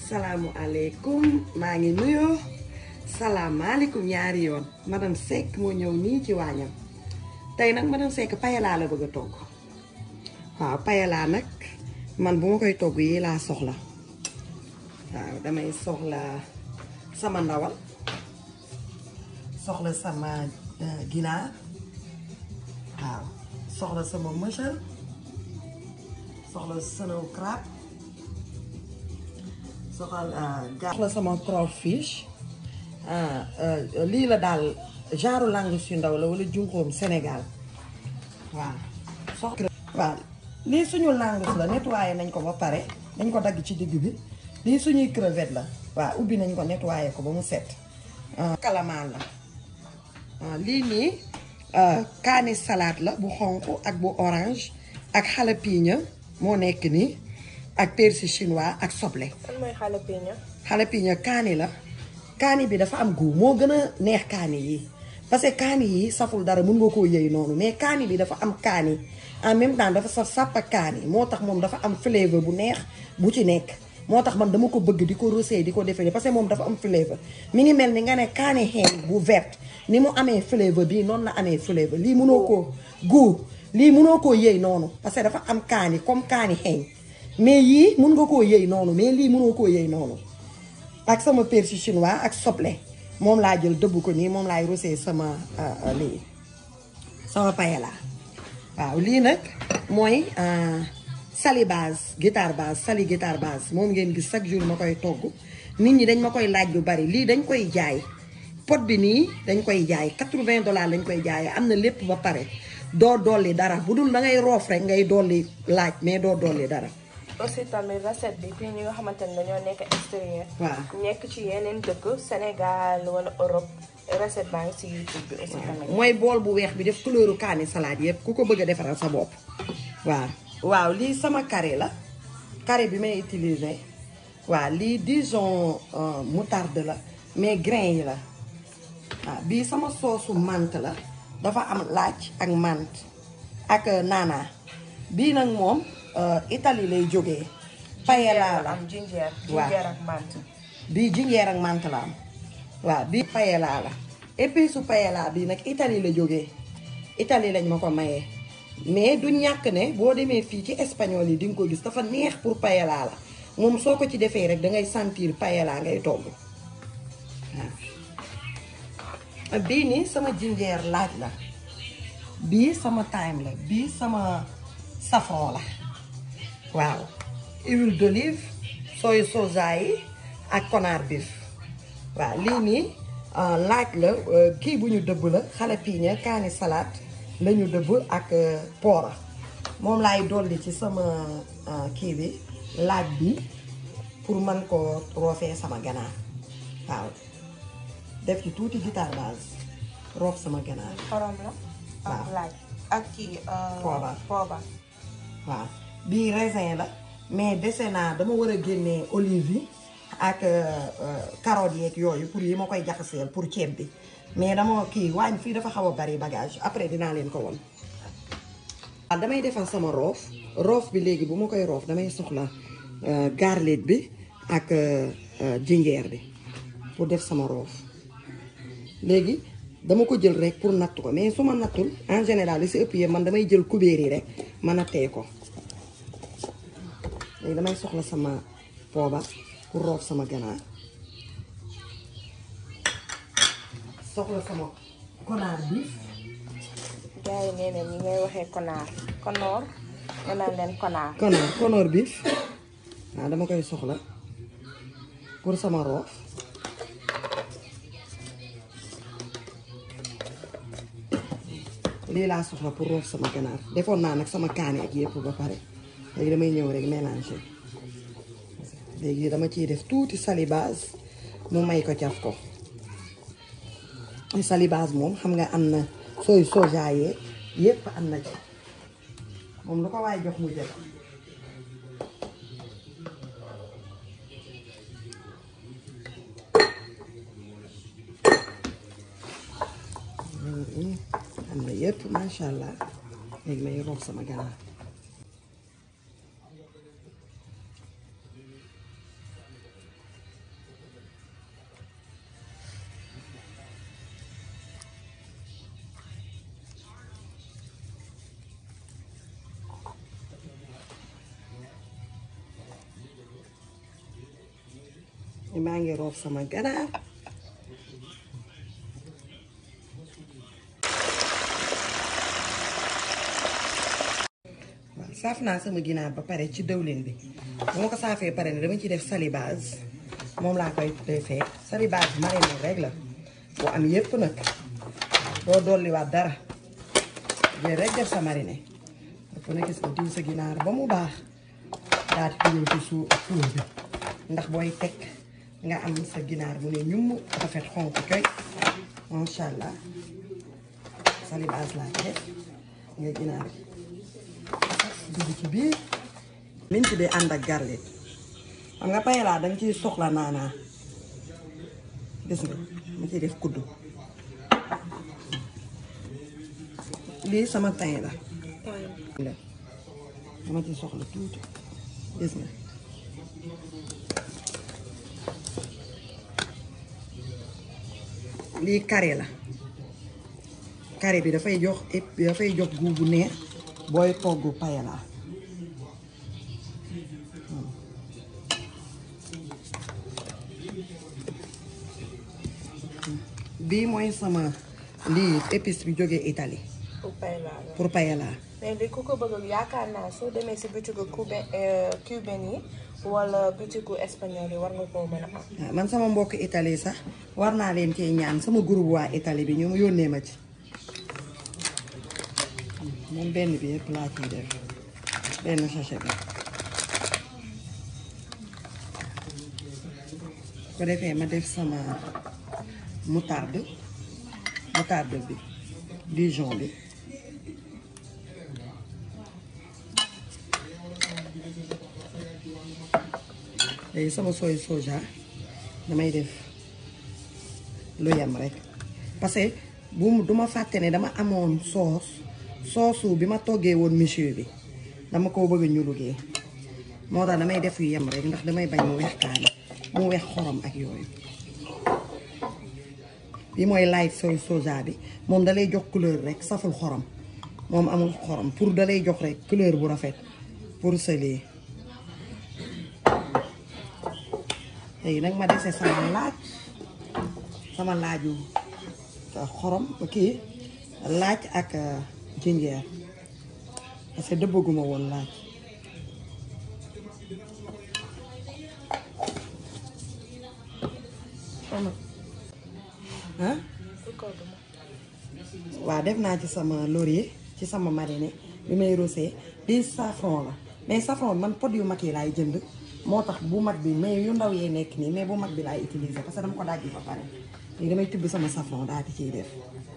salaamualeykum maa ngi nuyoo salaamaaleykum ñaari yoon madame Seck moo ñëw nii ci waañam tey nag madame Seck payalaa la bëgg a togg waaw payalaa nag man bu ma koy togg yi laa soxla waaw damay soxla sama ndawal soxla sama ginaar waaw soxla sama mëchal soxla snow crab soxla soxla sama crawfish lii la daal genre langus yu ndaw la wala junqoom Sénégal waaw soxla waaw lii suñu langus la nettoyé nañ ko ba pare dañ ko dagg ci digg bi lii suñuy crevette la waaw ubbi nañ ko nettoyé ko ba mu set kalamaan la lii nii kaani salade la bu xonq ak bu orange ak jalapeno moo nekk nii ak persil chinois ak soble. lan mooy jalapeno. jalapeno kaani la kaani bi dafa am goût moo gën a neex kaani yi parce que kaani yi saful dara mën nga koo yëy noonu mais kaani bi dafa am kaani en même temps dafa saf sàpp ak kaani moo tax moom dafa am flavour bu neex bu ci nekk. moo tax man dama ko bëgg di ko rosé di ko defee parce que moom dafa am flavour mi ngi mel ni nga ne kaani xeeñ bu verte ni mu amee flavour bii noonu la amee flavour lii mënoo koo goût lii mënoo koo yëy noonu parce que dafa am kaani comme kaani xeeñ mais yii mun nga koo yëy noonu mais lii mënoo koo yëy noonu ak sama persil chinois ak soble moom laa jël dëbb ko nii moom laay rosé sama lii sama paella waaw lii nag mooy sali base guitare base sali guitare base moom ngeen gis chaque jour ma koy togg nit ñi dañ ma koy laaj lu bari lii dañ koy jaay pot bi nii dañ koy jaay 80 dollars lañ koy jaayee am na lépp ba pare doo dolli dara bu dul da ngay roof rek ngay dolli laaj mais doo dolli dara. aussi tamit recette bi fii ñi nga xamante ne dañoo nekk extérieur. waaw nekk ci yeneen dëkk Sénégal wala Europe recette baa ngi si YouTube bi aussi tamit. mooy bool bu weex bi def couleur kaani salade yëpp ku ko bëgg a defaral sa bopp waaw. waaw lii sama carré la carré bi may utiliser waaw lii Dijon moutarde la mais grain yi la waaw bii sama soosu menthe la dafa am laaj ak menthe ak naana bii nag moom Italie lay jógee paella la am ginger waaw ginger ak menthe. bii jinjeer ak menthe la am waaw bii paella la épice su paella bii nag Italie la jógee Italie lañ ma ko mayee mais du ñàkk ne boo demee fii ci espagnol yi di nga ko gis dafa neex pour paella la moom soo ko ci defee rek dangay sentir paella ngay togg waaw bii nii sama jinjeer laaj la bii sama thyme la bii sama safran la waaw huile d'olive sooy soja yi ak konaar beef waaw lii nii laaj la kii bu ñu dëbb la jalapeno kaani salade lañu dëbb ak poora moom laay dolli ci sama kii bi laaj bi pour mën ko roofee sama ganaar waaw def ci tuuti guitare base roof sama ganaar xorom la. ak waaw. laaj ak kii. Poobar. poobar. waaw bii raisin la mais dese naa dama war a génnee olive yi ak carottes yeeg yooyu pour yi ma koy jaxaseel pour ceeb bi mais dama kii waañ fii dafa xaw a bari bagage après dinaa leen ko won waaw damay defal sama roof roof bi léegi bu ma koy roof damay soxla garlic bi ak jinjeer bi pour def sama roof léegi dama ko jël rek pour natt ko mais su ma nattul en général li si ëpp yëpp man damay jël kubéer yi rek ma nattee ko léegi damay soxla sama poobar pour roof sama ganaar soxla sama konaar bi gars yi nee nañ ñi ngay waxee konaar konoor nga naan leen konaar. konaar konoor biif waaw dama koy soxla pour sama roof lii laa soxla pour roof sama ganaar defoon naa nag sama kaani ak yëpp ba pare léegi damay ñëw rek mélanger léegi dama ciy def tuuti salibase mu may ko caf ko salibase moom xam nga am na sooy soja yee yëpp am na ci moom lu ko waaye jox mu jël am na yëpp macha allah léegi may roof sama ganaar maa ngi roof sama ganaar waaw saaf naa sama ginaar ba pare ci dëwlin bi bu ma ko saafee pare ne dama ci def salibase moom laa koy defee salibase marine rek la bu am yépp nag doo dolliwaat dara jël rek def sa marine dafa na gis nga diw sa ginaar ba mu baax daal di dugal ci suuf suuf bi ndax booy teg nga am sa ginaar bu ne ñum rafet xonk coy macha allah salibase laa ci def nga ginaar gi dugg ci biir liñ ci dee ànd ak garlic xam nga paella danga ciy soxla naanaa gis nga ma ciy def kuddu lii sama tin la la dama ci soxla tuuti gis nga lii carré la carré bi dafay jox dafay jox goût bu neex booy togg paella bii mooy sama lii épice bi jógee Italie pour paella la. pour paella mais li ku ko bëgg yaakaar naa soo demee si butigu cubain cubain yi wala butigu espagnol yi war nga koo mën a am. waaw man sama mbokk Italie sax war naa leen cee ñaan sama groupe waa Italie bi ñu yónnee ma ci moom benn bi yëpp laa ciy def benn sachet bi ko defee ma def sama moutarde moutarde bi Dijon bi léegi sama soy soja damay def lu yem rek parce que bu duma fàtte ne dama amoon soos soosu bi ma toggee woon monsieur bi dama ko bëgg ñu liggéey moo tax damay def yu yem rek ndax damay bañ mu weex kaani mu weex xorom ak yooyu bi mooy light soy soja bi moom dalay jox couleur rek saful xorom moom amul xorom pour dalay jox rek couleur bu rafet pour sëlee léegi nag ma dese sama laaj sama laaju xorom kii laaj ak jinjeer parce que dëbbaguma woon laaj ah waaw def naa ci sama laurier ci sama mariner bi may rosé di safran la mais safran man pot yu mag yi laay jënd moo tax bu mag bi mais yu ndaw yee nekk nii mais bu mag bi laay utiliser parce que dama ko dajji ba pare léegi damay tibb sama safran daal di ciy def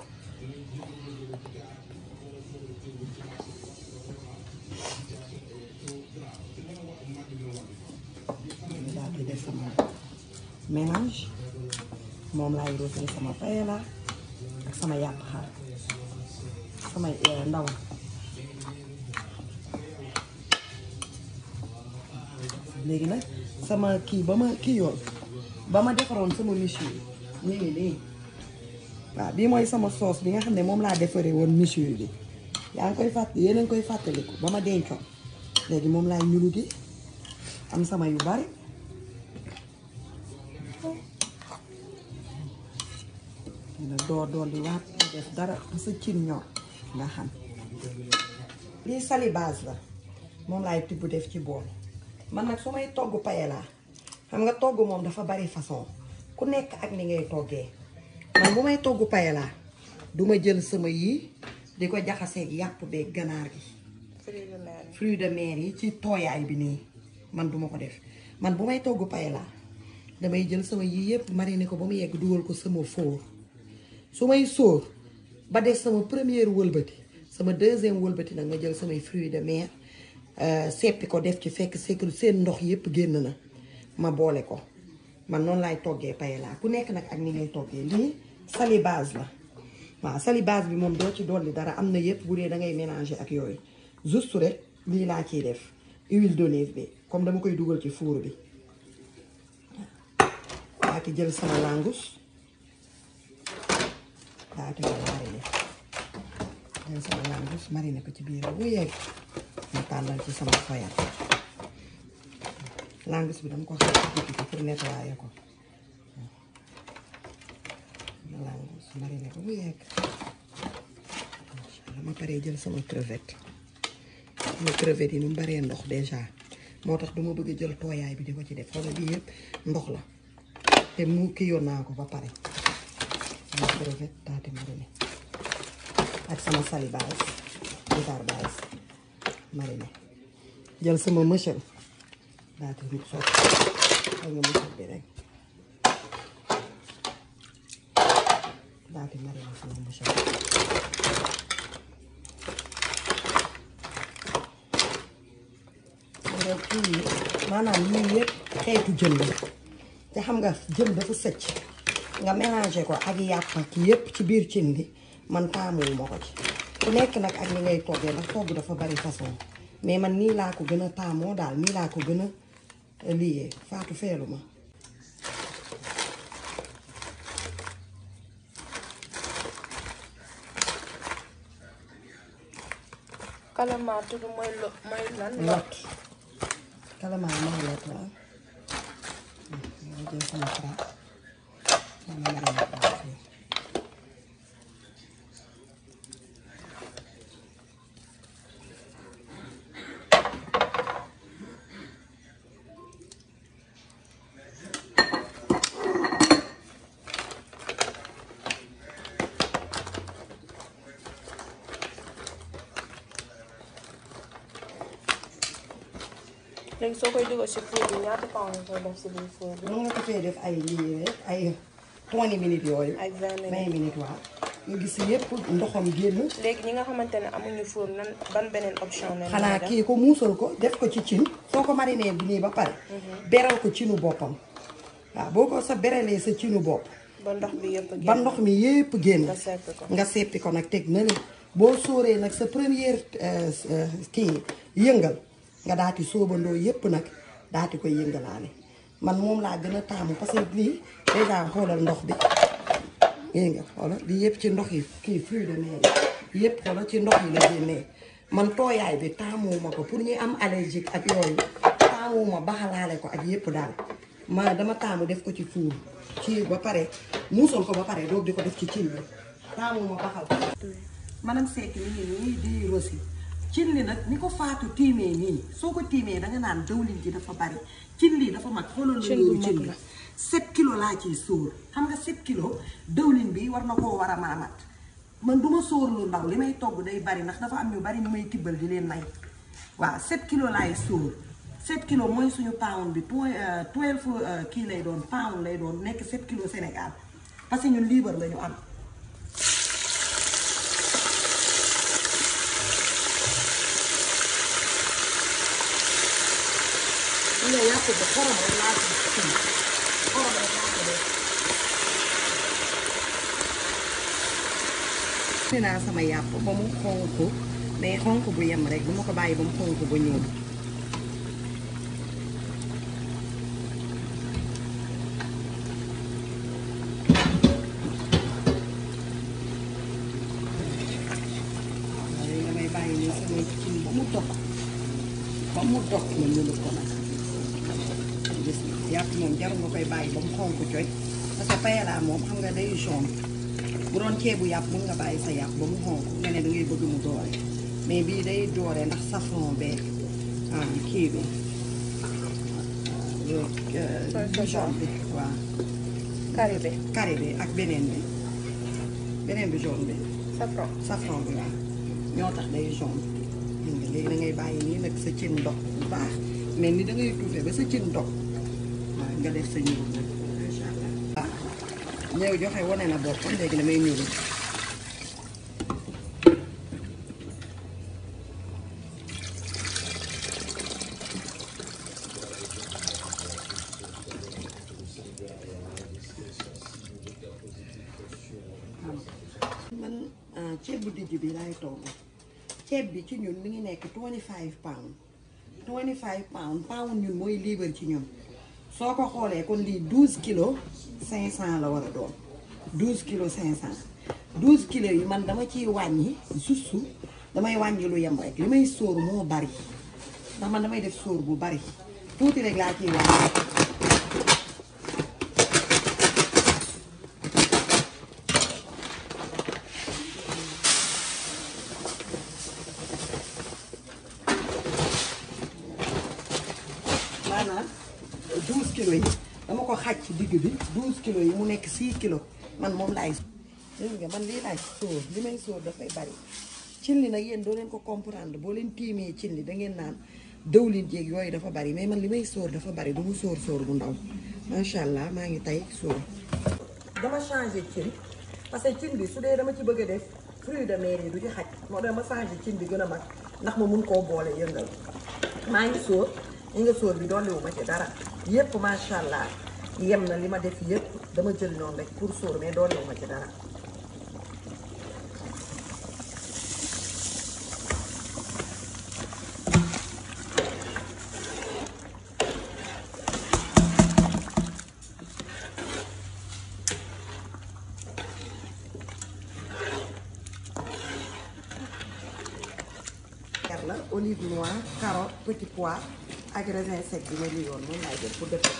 daal di def sama mélange moom laay rosé sama paella ak sama yàpp xar sama ndawal léegi nag sama kii ba ma kii yoon ba ma defaroon sama monsieur ñu ngi nii waaw bii mooy sama sauce bi nga xam ne moom laa defaree woon monsieur bi yaa ngi koy fàtt yéen a ngi koy fàttaliku ba ma dencoon léegi moom laay ñulu gi am sama yu bari dina door door di waat def dara sa cin ñor nga xam lii salibase la moom laay tibb def ci bool man nag su may togg paella xam nga togg moom dafa bari façon ku nekk ak ni ngay toggee man bu may togg paella duma jël sama yii di ko jaxaseeg yàpp beeg ganaar gi fruits de mer fruits de mer yi ci tooyaay bi nii man duma ko def man bu may togg paella damay jël sama yii yëpp mariner ko ba mu yegg dugal ko sama four su may sóor ba def sama première wëlbati sama deuxième wëlbati nag ma jël samay fruits de mer seppi ko def ci fekk sekk seen ndox yëpp génn na ma boole ko man noonu laay toggee paella ku nekk nag ak ni ngay toggee lii salibase la waaw salibase bi moom doo ci dolli dara am na yëpp bu dee da ngay mélanger ak yooyu juste rek lii laa ciy def huile d'olive bi comme dama koy dugal ci four bi daa ki jël sama langous daa ki ma mariner jël sama langous mariner ko ci biir bu yegg ma tàllal ci sama foyal langous bi dama ko xaar ci digg bi pour nettoyer ko mariner ba mu yegg macha allah ma paree jël sama crevette sama crevette yi nu mu baree ndox déjà moo tax dama bëgg jël tooyaay bi di ko ci def xoolal bii yëpp ndox la te mu kii yoon naa ko ba pare sama crevette taati mariner ak sama sali base bitar base mariner jël sama mëchel daati rub sotti xam nga mëchel bi rek daati mariner sama mëchel rek kii yi maanaam lii yëpp xeetu jën la te xam nga jën dafa sëcc nga mélangé ko ak yàpp ak yëpp ci biir cin li man taamuwu ma ko ci ku nekk nag ak ni ngay toggee ndax togg dafa bari façon mais man nii laa ko gën a taamoo daal nii laa ko gën a liyee faatu feelu ma calamar tudd mooy lo mooy lan lot kalamaa mooy lot waaw nga jël sama plat sama marine plat fii léegi soo koy dugal si four bi ñaata temps nga koy def si biir four bi mën nga ko fee def ay lii rek ay 20 minutes yooyu ay vingt minutes 20 minutes waaw nga gis yëpp ndoxam génn léegi ñi nga xamante ne amuñu four nan ban beneen option la xanaa kii ko muusal ko def ko ci cin soo ko mariné bi nii ba pare beral ko cinu boppam waaw boo ko sa beralee sa cinu bopp ba ndox bi yëpp ba ndox mi yépp génn nga seppi ko nga seppi ko nag teg na le boo sóoree nag sa première euh, euh, kii yëngal nga daati soobandoo yépp nag daati koy yëngalaale man moom laa gën a taamu parce que lii déjà xoolal ndox bi yéen nga xoolal lii yépp ci ndox yi kii fruit de mer yi yépp xoolal ci ndox yi la génnee man tooyaay bi taamuwuma ko pour ñi am allergique ak yooyu taamuwuma baxalaale ko ak yépp daal ma dama taamu def ko ci fuur ci ba pare muusal ko ba pare doog di ko def ci cin bi taamuwuma baxal ko manam Seck mi ngi nii di rosi cin li nag ni ko faatu tiimee nii soo ko tiimee danga naan dawlin ji dafa bari cin lii dafa mag xoolal Cin bu loolu mag cin li la. 7 kilo laa ciy sóor xam nga 7 kilo dawlin bi war na koo war a mën a mat man du ma sóor lu ndaw li may togg day bari ndax dafa am ñu bari ñu may tibbal di leen may waaw 7 kilo laay sóor 7 kilo mooy suñu pound bi twe- euh, 12 euh, kii lay doon pound lay doon nekk 7 kilo Sénégal parce que ñun liibar la ñu am li nga yàpp bi xorom rek laa ci kii xorom rek laa ko def ni naa sama yàpp ba mu xonk mais xonk bu yem rek du ma ko bàyyi ba mu xonk ba ñuul waaye damay bàyyi nii sama cin ba mu dog ba mu dog ma ñuul ko nag gis nga yàpp moom jarul nga koy bàyyi ba mu xonk coy parce que paella moom xam nga day jaune bu doon ceebu yàpp mun nga bàyyi sa yàpp ba mu xonk nga ne da ngay bëgg mu doore mais bii day doore ndax safran beeg ah kii bi bu jaune bi waaw kari bi carré bi ak beneen bi beneen bi jaune bi safran safran bi waaw ñoo tax day jaune gis nga léegi da ngay bàyyi nii nag sa cin ndox bu baax mel ni da ngay tuufe ba sa cin ndox waaw nga def sa ñuul nag macha allah. waaw ñëw joxe wane na boppam léegi damay ñuul man ah, ceeb bu dijj bi laay togg ceeb bi ci ñun mi ngi nekk 25 pound 25 pound pound ñun mooy liibar ci ñun soo ko xoolee kon lii 12 kilos 500 la war a doon 12 kilos 500 12 kilos yi man dama ciy wàññi juste damay wàññi lu yem rek li may sóor moo bari ndax man damay def sóor bu bari tuuti rek laa ciy wàññi naan 12 kilos yi dama ko xaaj ci digg bi 12 kilos yi mu nekk 6 kilos man moom laay dégg nga man lii laay sóor li may sóor dafay bari cin li nag yéen doo leen ko comprendre boo leen tiimee cin li da ngeen naan dëwlin jéeg yooyu dafa bari mais man li may sóor dafa bari du mu sóor sóor bu ndaw macha allah maa ngi tey sóor dama changé cin parce que cin bi su dee dama ci bëgg a def fruit de mer yi du ci xaj moo dama changé cin bi gën a mag ndax ma mun koo boole yëngal maa ngi sóor ñi nga sóor bi dolliwu ma ci dara yépp macha allah yem na li ma def yépp dama jël noonu rek pour sóor mais dolliwu ma ci dara la olive noire carotte petit pois ak raisin sec bi ma liyoon moom laay jël pour def ko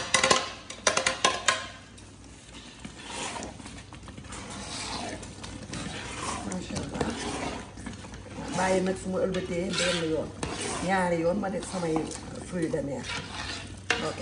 macha allah bàyyi nag su ma ëlbatee benn yoon ñaari yoon ma def samay fruits de mer ok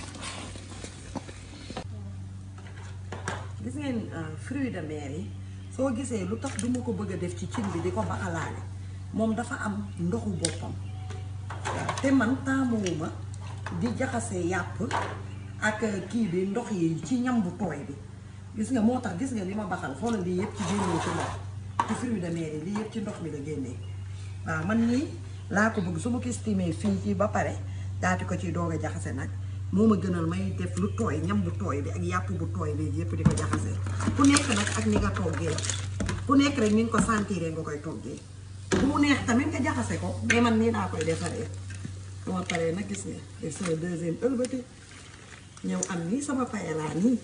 gis ngeen fruits de mer yi soo gisee lu tax duma ko bëgg a def ci cin bi di ko baxalaale moom dafa am ndoxu boppam te man taamuwuma di jaxase yàpp ak kii bi ndox yi ci ñam bu tooy bi gis nga moo tax gis nga li ma baxal xoolal lii yëpp ci génnee ci ndox ci fruits de mer yi lii yëpp ci ndox mi la génnee waaw man nii laa ko bëgg su ma ko estimé fii ci ba pare daati ko ci doog a jaxase nag moo ma gënal may def lu tooy ñam bu tooy bi ak yàpp bu tooy bi yëpp di ko jaxase ku nekk nag ak ni nga toggee ku nekk rek ni nga ko sentiree nga koy toggee bu mu neex tamit nga jaxase ko mais man nii laa koy defaree bu ma paree nag gis nga def sama deuxième ëlbati ñëw am nii sama payalaa nii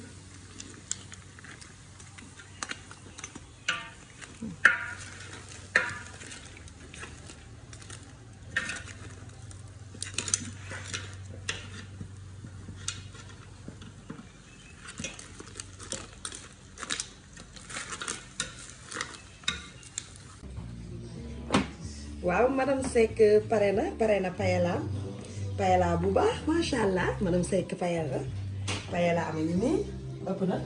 waaw madame Seck pare na pare na payalaam payalaa bu baax macha allah madame Seck payal la payalaa ma ngi nii ëpp na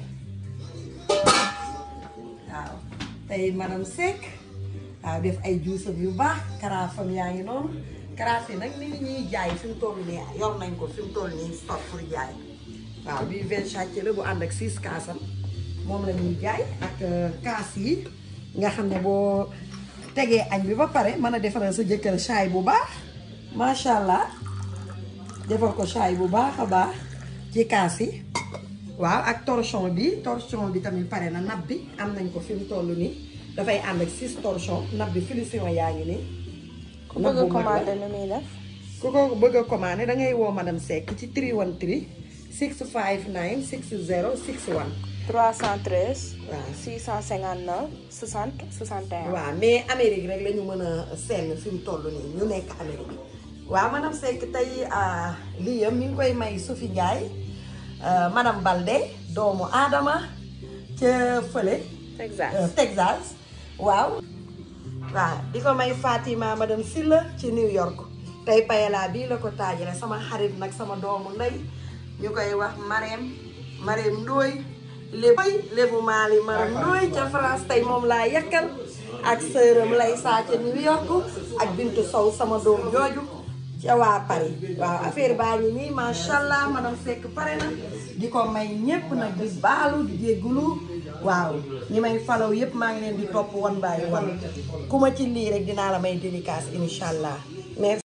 waaw tey madame Seck waaw def ay juusam yu baax karaafam yaa ngi noonu karaaf yi nag ni ñuy jaay fi mu toll nii yor nañ ko fi mu toll nii stock pour jaay waaw bii vingt chàcc la bu ànd ak six kaasam moom la ñuy jaay ak kaas yi nga xam ne boo tegee añ bi ba pare mën a defaral sa jëkkër chaay bu baax macha allah defal ko chaay bu baax a baax ci kaas yi waaw ak torchon bi torchon bi tamit pare na nab bi am nañ ko fi mu toll nii dafay ànd ak six torchon nab bi finition yaa ngi nii. ku bëgg a commandé nu muy def. ku ko bëgg a commandé da ngay woo madame Seck ci 313 659 60 61. 313. waaw 659 60 61. waaw mais Amérique rek la ñu mën a seen fi mu toll nii ñu nekk Amérique waaw madame Seck tey lii yëpp mi ngi koy may Sophie Ndiaye madame Balde doomu Adama ca fële. Texas Texas waaw. waaw di ko may Fatima madame Silla ci New York tey payalaa bii la ko taajale sama xarit nag sama doomu ndey ñu koy wax Marème Marème Ndoye lébu lébu Mali Marème Ndoye ca France tey moom laa yakkal ak sëram lay saa ca New York ak Bintu Sow sama doom jooju ca waa Paris waaw affaire baa ngi nii macha allah madame Seck pare na di ko may ñépp nag di baalu di jéggulu waaw ñi may falaw yépp maa ngi leen di topp wan bàyyi wan ku ma ci lii rek dinaa la may dédicace incha allah merci